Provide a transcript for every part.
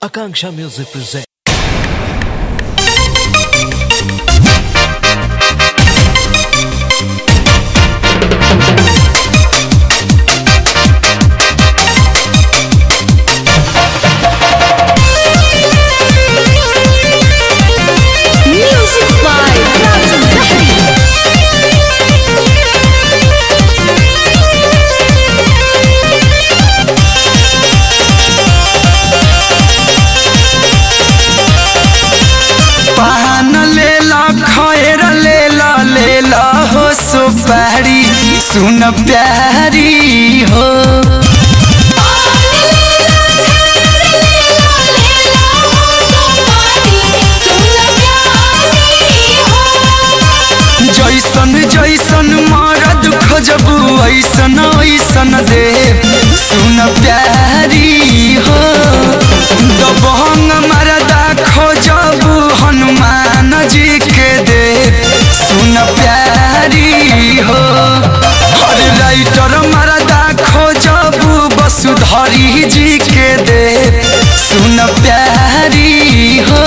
Akanksha Music presents. Music by Razan Lahiri. पान लेला खैर लेला लेला हो सुपारी सुन प्यारी हो जैसन जैसन मरद खोजबू ऐसन ऐसन दे सुन प्यारी हो दबंग मरदा खोजबू हनुमान जी के दे सुन प्यारी हो हर राइटर मरदा खोजबू वसुधरी जी के दे सुन प्यारी हो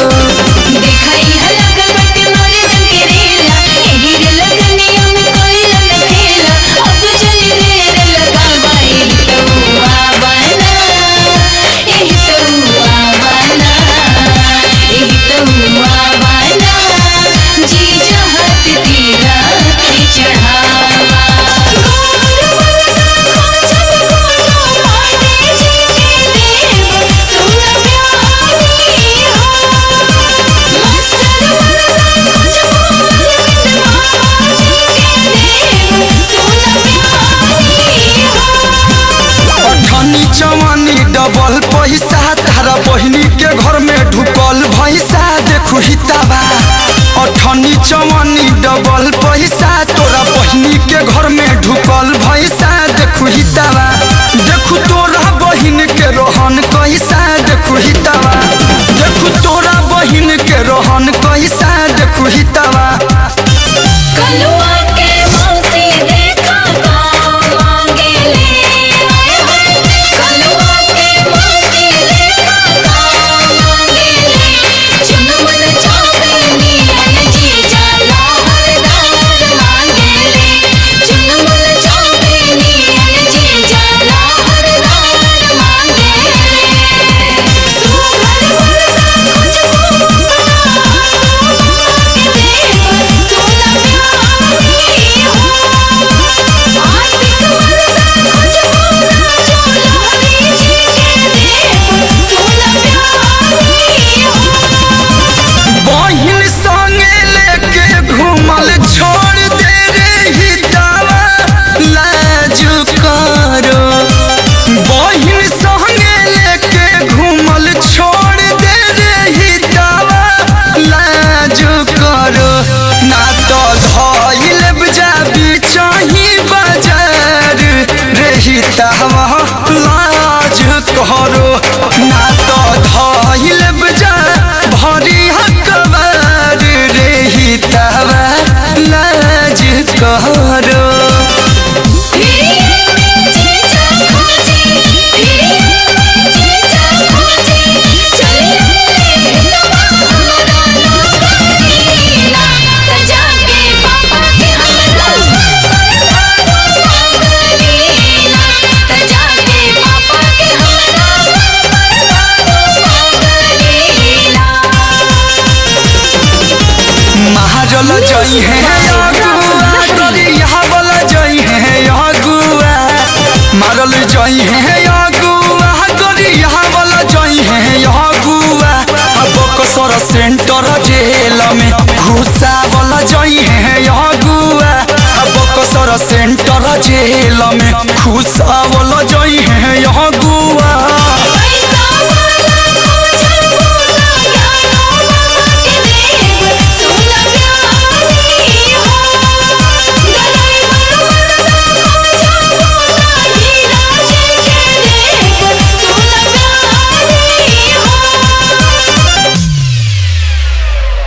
दिखाई है लगल बटे मोरे दिल के रेला एही रे लगनियों में कोई लन खेला अब चली देर लगा बाई तो आवाना एही तो आवाना एही तो आवाना जी जहत तीरा के चढ़ावा गोर मलका खोजब कोनो पाटे जी के देव सुन प्यारी हो मास्टर मलका खोजब गोविंद बाबा जी के देव सुन प्यारी हो अठनी चवनी डबल पैसा तारा बहिनी के घर में ढुकल भैसा देखू हिताबा अठनी चवनी डबल पैसा तोरा बहिनी के घर में ढुकल भैसा देखू हिताबा देखू तोरा बहिन के रोहन कैसा देखू हिताबा देखू तोरा बहिन के रोहन कैसा देखू हिताबा कलुआ के मौसी देखा गाँव मांगे ले आए हैं कलुआ के मौसी देखा गाँव मांगे ले चुनमन चांदनी जी जाला हरदार मांगे ले चुनमन चांदनी जी जाला हरदार मांगे ले सुघर मुर्दा खोजबू बना के देव सोना प्यारी हो आशिक मर्दा खोजबू राजा लहरी जी के देव सोना प्यारी हो बहिन संगे लेके घूमल छोड़ दे रे हितावा लाज करो बहिन संगे लेके घूमल छोड़ दे रे हितावा लाज करो ना तो धइल बजाबी चाही बाजार रे हितावा लाज करो ना तो धइल बजा भरी हकबार रे हितावा लाज करो फिर में जीजा खोजे फिर में जीजा खोजे चले नवा हमारा नौकरीला त जाके पापा के हमरा परदारो मांगलीला त जाके पापा के हमरा परदारो मांगलीला महाजल जई है अगुआ करिया वाला जई है अगुआ मारल जई है अगुआ करिया वाला जई है अगुआ अब कसर सेंटर जेल में घुसा वाला जई है अगुआ अब कसर सेंटर जेल में घुसा वाला जई है अगुआ पैसा वाला खोजबू ना ज्ञानो बाबा के देव सोना प्यारी हो ड्राइवर मर्दा खोजबू ना हीरा जी के देव सोना प्यारी हो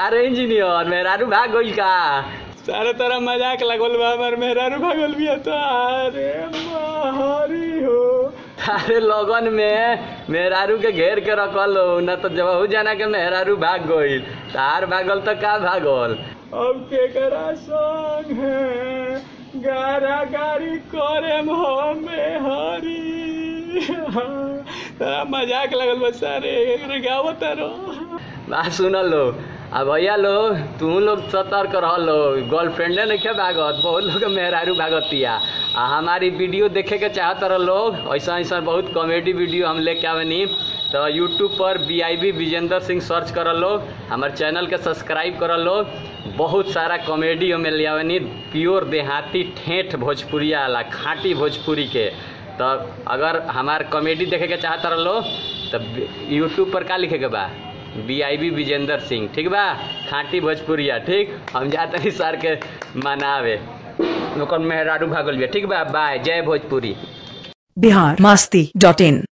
का रे इंजीनियर मेहरारू भाग गई का सारे तरह मजाक लगल बा हमार मेहरारू भागल बिया तो अरे मारी हो अरे लगन में मेहरारू के घेर के रखल हो न तो जब हो जाना के मेहरारू भाग गई तार भागल तो का भागल अब केकरा संग है गारा गारी करे हमें हरी तारा मजाक लगल बा सारे गावत रहो बात सुनल लो आ भैया लो तू लोग सतर्क रह लो गर्लफ्रेंडे नहीं भागत बहुत लोग के मेहरारू भागतिया आ हमारी वीडियो देखे के चाहत रह लोग ऐसा ऐसा बहुत कॉमेडी वीडियो हम लेके आवेनी तो यूट्यूब पर B I B Vijendra Singh search कर लोग हमारे चैनल के सब्सक्राइब कर लोग बहुत सारा कॉमेडी हमें ले आवेनी प्योर देहाती ठेठ भोजपुरिया वाला खाँटी भोजपुरी के तो अगर हमार कॉमेडी देखे के चाहत रह लो तो यूट्यूब पर का लिखे के बा B I B Vijendra Singh ठीक बा खाँटी भोजपुरिया ठीक हम जाते हैं सर के मनावे ओकर मेहरारू भागल बिया ठीक बा बाय जय भोजपुरी बिहार मस्ती डॉट इन